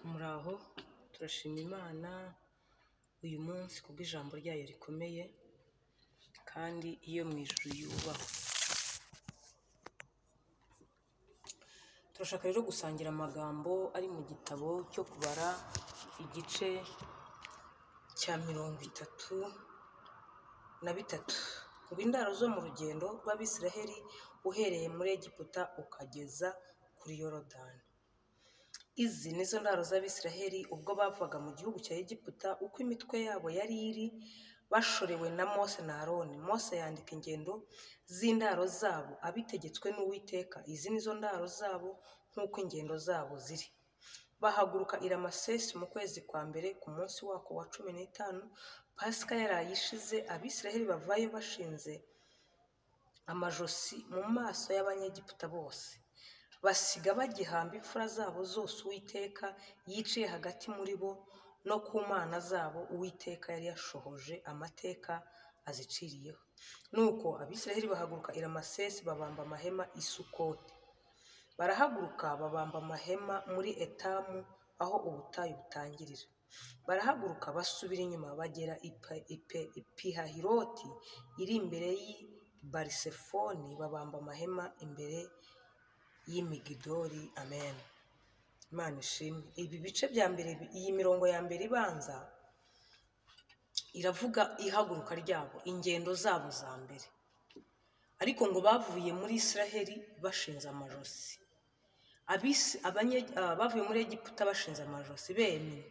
Muraho turashima Imana uyu munsi kubwo ijambo ryayo rikomeye kandi iyo mu ijuru yubahwe. Turashaka rero gusangira amagambo ari mu gitabo cyo kubara igice cya mirongo itatu na bitatu. Ngo indaro zo mu rugendo rw'Abisiraheli uhereye muri Egiputa ukageza kuri Yorodani. Izi ni zo ndaro z'Abisiraheli ubwo bavaga mu gihugu cya Egiputa uko imitwe yabo yari iri bashorewe na Mose na Aroni. Mose yandika ingendo z'indaro zabo abitegetswe n'Uwiteka. Izi ni zo ndaro zabo nk'uko ingendo zabo ziri. Bahaguruka i Ramasesi mu kwezi kwa mbere ku munsi wako wa cumi n'itanu, Pasika yaraye ishize, Abisiraheli bavayo bashinze amajosi mu maso y'Abanyegiputa bose. Basiga bagihamba imfura zabo zose Uwiteka yiciye hagati muri bo no ku mana zabo Uwiteka yari yashohoje amateka aziciriyeho. Nuko Abisiraheli bahaguruka i Ramasesi babamba amahema i Sukoti. Barahaguruka babamba amahema muri Etamu aho ubutayu butangirira. Barahaguruka basubira inyuma bagera i Pe- i Pe- i Pihahiroti iri imbere y'i Barisefoni babamba amahema imbere y'imigidori amen imana ishimwe ibi bice bya mbere bi- iyi mirongo ya mbere ibanza iravuga ihaguruka ryabo ingendo zabo za mbere ariko ngo bavuye muri israheli bashinze amajosi Abisi- abanye- ah, bavuye muri egiputa bashinze amajosi bemye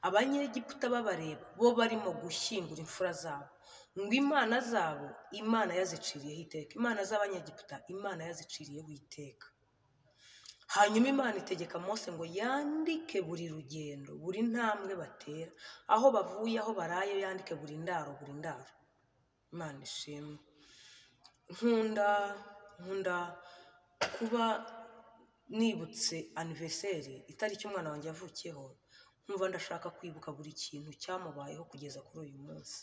abanyegiputa babareba bo barimo gushyingura imfura zabo ngo imana zabo imana yaziciriyeho iteka imana z'abanyegiputa imana yaziciriyeho iteka hanyuma imana itegeka mose ngo yandike buri rugendo buri ntambwe batera aho bavuye aho baraye yandike buri ndaro buri ndaro imana ishimwe nkunda nkunda kuba nibutse aniverseri itariki umwana wanjye yavukiyeho nkumva ndashaka kwibuka buri kintu cyamubayeho kugeza kuri uyu munsi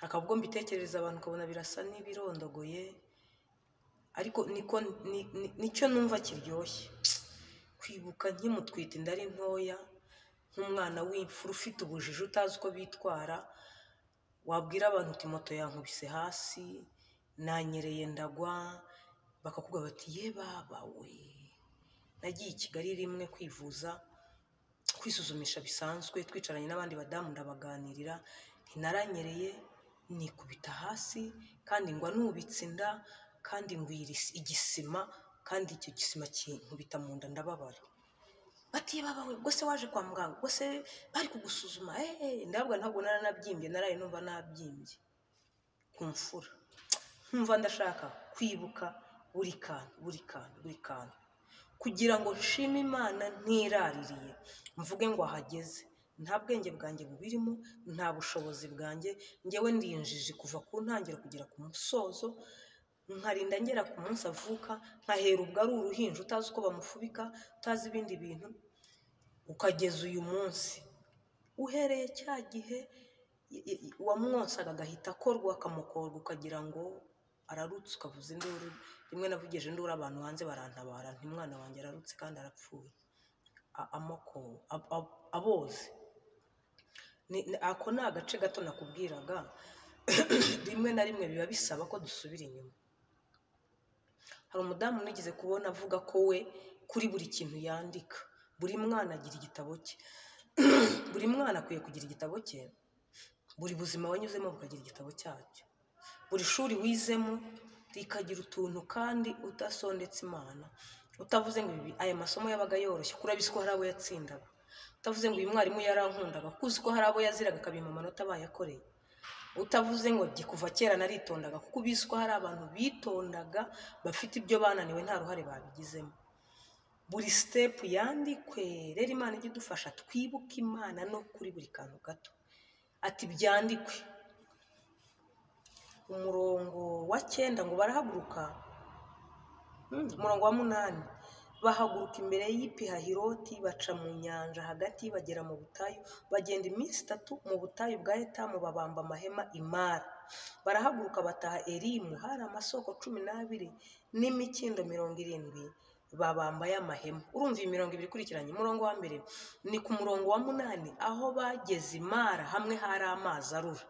hakaba ubwo mbitekerereza abantu ukabona birasa n'ibirondogoye ariko niko ni- ni- nicyo numva kiryoshye kwibuka nkimutwite inda ari ntoya nk'umwana w'imfura ufite ubujiji utazi uko bitwara wabwira abantu uti moto yankubise hasi nanyereye ndagwa bakakubwira bati ye baba we nagiye i kigali rimwe kwivuza kwisuzumisha bisanzwe twicaranye n'abandi badamu ndabaganirira ntinaranyereye nikubita hasi kandi ngwa nubitse inda kandi ngwira isi- igisima kandi icyo gisima kinkubita mu nda ndababara batiye babawe ubwo se waje kwa muganga ubwo se bari kugusuzuma eee ndabwo ntabwo naranabyimbye naraye numva nabyimbye ku mfura nkumva ndashaka kwibuka buri kantu buri kantu buri kantu kugira ngo nshime imana ntiraririye mvuge ngo ahageze nta bwenge bwanjye bubirimo nta bushobozi bwanjye ngewe ndi injiji kuva ku ntangiriro kugera ku musozo nkarinda ngera ku munsi avuka nkahera ubwo ari uruhinja utazi uko bamufubika utazi ibindi bintu ukageza uyu munsi uhereye cya gihe i- i- i- uwamwosaga agahita akorwa akamukorwa ukagira ngo ararutse ukavuza induru rimwe navugije induru abantu hanze barantabara nti umwana wanjye ararutse kandi arapfuye A- amoko ab- ab- aboze Ni- ni- ako ni agace gato nakubwiraga rimwe na rimwe biba bisaba ko dusubira inyuma hari umudamu nigeze kubona avuga ko we kuri buri kintu yandika buri mwana agira igitabo cye buri mwana akwiye kugira igitabo cye buri buzima wanyuzemo bukagira igitabo cyacyo buri shuri wizemo rikagira utuntu kandi udasondetse imana utavuze ngo ibi aya masomo yabaga yoroshye kuko urabizi ko hari abo yatsindaga utavuze ngo uyu mwarimu yarankundaga kuko uzi ko hari abo yaziraga akabima amanota bayakoreye utavuze ngo jye kuva kera naritondaga kuko ubizi ko hari abantu bitondaga bafite ibyo bananiwe nta ruhare babigizemo buri sitepu yandikwe rero imana ijye idufasha twibuke imana no kuri buri kantu gato ati byandikwe umurongo wa cyenda ngo barahaguruka Hmm, umurongo wa munani bahaguruka imbere y'ipihahiroti baca mu nyanja hagati bagera mu butayu bagenda iminsi itatu mu butayu bwa etamu babamba amahema imara barahaguruka bataha erimu hari amasoko cumi n'abiri n'imikindo mirongo irindwi babambaye amahema urumva iyi mirongo ibiri ikurikiranye umurongo wa mbere ni ku murongo wa munani aho bageze imara hamwe hari amazi arura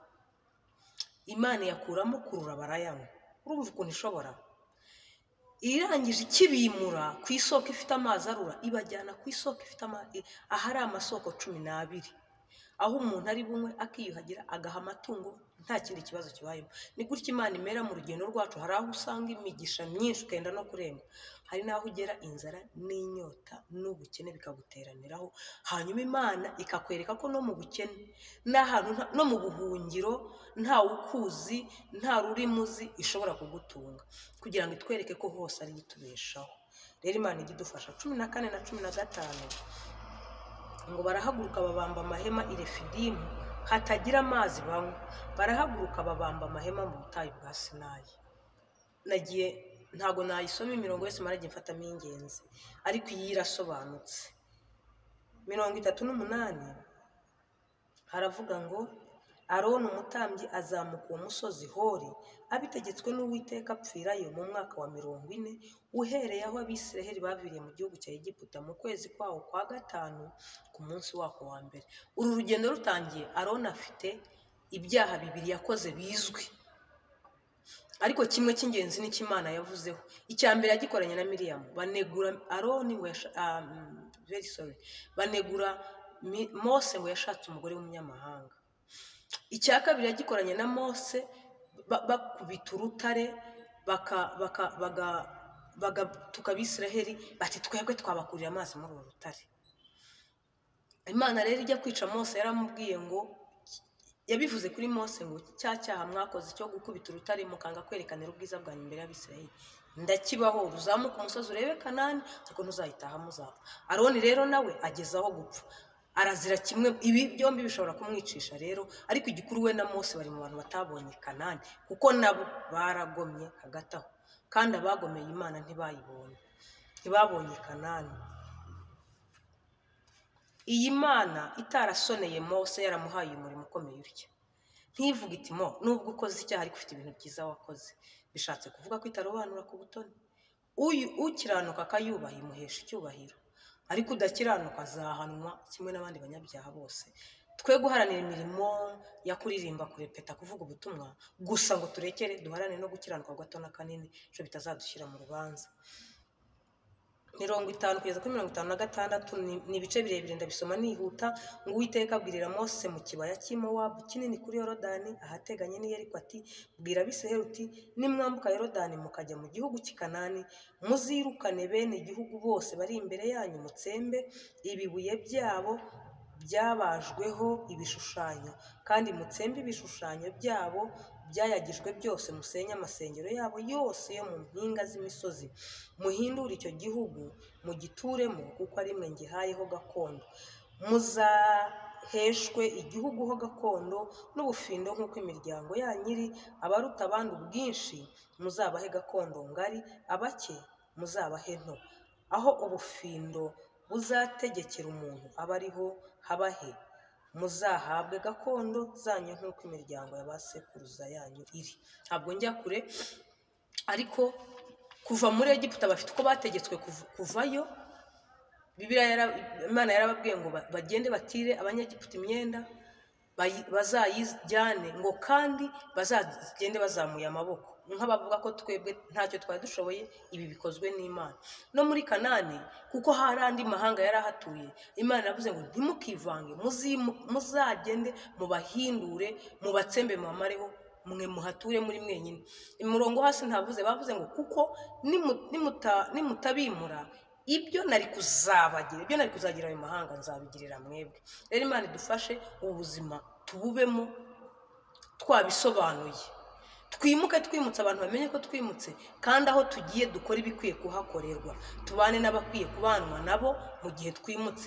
imana iyakuramo kurura barayanywa urumva ukuntu ishobora irangije ikibimura ku isoko ifite amazi arura ibajyana ku isoko ifite amazi ahari amasoko cumi n'abiri aho umuntu ari bunywe akiyuhagira agaha amatungo nta kindi kibazo kibayeho ni gutya imana imera mu rugendo rwacu hari aho usanga imigisha myinshi ukenda no kurenga hari n'aho ugera inzara n'inyota n'ubukene bikaguteraniraho hanyuma imana ikakwereka ko no mu bukene n'ahantu nta- no mu buhungiro nta wukuzi nta rurimi uzi ishobora kugutunga kugira ngo itwereke ko hose ari itubeshaho rero imana ijya idufasha cumi na kane na cumi na gatanu ngo barahaguruka babamba amahema i refidimu hatagira amazi banywa barahaguruka babamba amahema mu butayu bwa sinayi nagiye ntago nayisoma imirongo yose maragiye mfatamo iy'ingenzi ariko iyi irasobanutse mirongo itatu n'umunani haravuga ngo aroni umutambyi azamuka uwo musozi hori abitegetswe n'uwiteka apfirayo mu mwaka wa mirongo ine uhereye aho abisiraheli baviriye mu gihugu cya egiputa mu kwezi kwawo kwa gatanu ku munsi wako wa mbere uru rugendo rutangiye aroni afite ibyaha bibiri yakoze bizwi ariko kimwe cy'ingenzi ni cy'imana yavuzeho icya mbere yagikoranye na miriyamu banegura aroni ngo yasha- ah, mm, very sorry banegura Mi- mose ngo yashatse umugore w'umunyamahanga icya kabiri yagikoranye na mose ba- bakubita urutare baka- baka- baga- bagatuka abisiraheli bati twebwe twabakurira amazi muri uru rutare imana rero ijya kwica mose yaramubwiye ngo yabivuze kuri mose ngo cya cyaha mwakoze cyo gukubita urutare mukanga kwerekanira ubwiza bwanyu imbere y'abisiraheli ndakibaho uzamuka umusozi urebe kanani ariko ntuzayitaha muzapfa aroni rero nawe ageze aho gupfa arazira kimwe ibi byombi bishobora kumwicisha rero ariko igikuru we na mose bari mu bantu batabonye kanani kuko nabo baragomye hagati aho kandi abagomeye imana ntibayibonye ntibabonye kanani iyi mana itarasoneye mose yaramuhaye umurimo ukomeye utya ntivuge iti mo nubwo ukoze icyaha ariko ufite ibintu byiza wakoze bishatse kuvuga ko itarobanura ku butoni Uyu- ukiranuka akayubaha imuhesha icyubahiro ariko udakiranuka azahanwa kimwe n'abandi banyabyaha bose twe guharanira imirimo ya kuririmba kurepeta kuvuga ubutumwa gusa ngo turekere duharanire no gukiranuka gato na kanini ejo bitazadushyira mu rubanza mirongo itanu kugeza kuri mirongo itanu na gatandatu ni ni ibice birebire ndabisoma nihuta ngo uwiteka abwirira mose mu kibaya cy'i mowabu kinini kuri yorodani ahateganye n'i yeriko ati bwira abisiraheli uti nimwambuka yorodani mukajya mu gihugu cy'i kanani muzirukane bene igihugu bose bari imbere yanyu mutsembe ibibuye byabo byabajweho ibishushanyo kandi mutsembe ibishushanyo byabo byayagijwe byose musenye amasengero yabo yose yo mu mpinga z'imisozi muhindure icyo gihugu mugituremo kuko ari mwe ngihayeho gakondo muzaheshwe igihugu ho gakondo n'ubufindo nk'uko imiryango yanyu iri abaruta abandi ubwinshi muzabahe gakondo ngari abake muzabahe nto aho ubufindo buzategekera umuntu aba ariho habahe muzahabwe gakondo zanyu nk'uko imiryango ya ba sekuruza yanyu iri ntabwo njya kure ariko kuva muri egiputa bafite uko bategetswe kuv- kuvayo bibiliya yara- imana yarababwiye ngo ba- bagende batire abanyegiputa imyenda bayi- bazayijyane ngo kandi bazagende bazamuye amaboko nk'abavuga ko twebwe ntacyo twari dushoboye ibi bikozwe n'imana no muri kanani kuko hari andi mahanga yari ahatuye imana yavuze ngo ntimukivange muzimu- muzagende mubahindure mubatsembe mubamareho mwe muhature muri mwenyine umurongo wo hasi ntavuze bavuze ngo kuko nimu- nimuta- nimutabimura ibyo nari kuzabagira ibyo nari kuzagira ayo mahanga nzabigirira mwebwe rero imana idufashe ubuzima tububemo twabisobanuye twimuke twimutse abantu bamenye ko twimutse kandi aho tugiye dukore ibikwiye kuhakorerwa tubane n'abakwiye kubanwa nabo mu gihe twimutse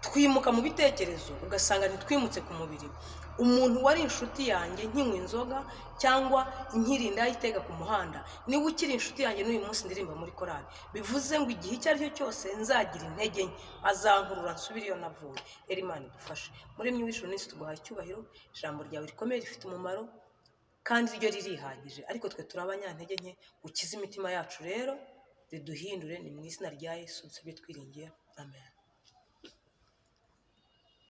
twimuka mu bitekerezo ugasanga ntitwimutse ku mubiri umuntu wari inshuti yanjye nkinywa inzoga cyangwa nkirinda itega ku muhanda niwe ukiri inshuti yanjye n'uyu munsi ndirimba muri korali bivuze ngo igihe icyo ari cyo cyose nzagira intege nke azankurura nsubire iyo navuye rero imana idufashe muremyi w'ijuru n'isi tuguhaye icyubahiro ijambo ryawe rikomeye rifite umumaro kandi ryo ririhagije ariko twe turi abanyantege nke ukize imitima yacu rero riduhindure ni mu izina rya yesu tujye twiringiye amen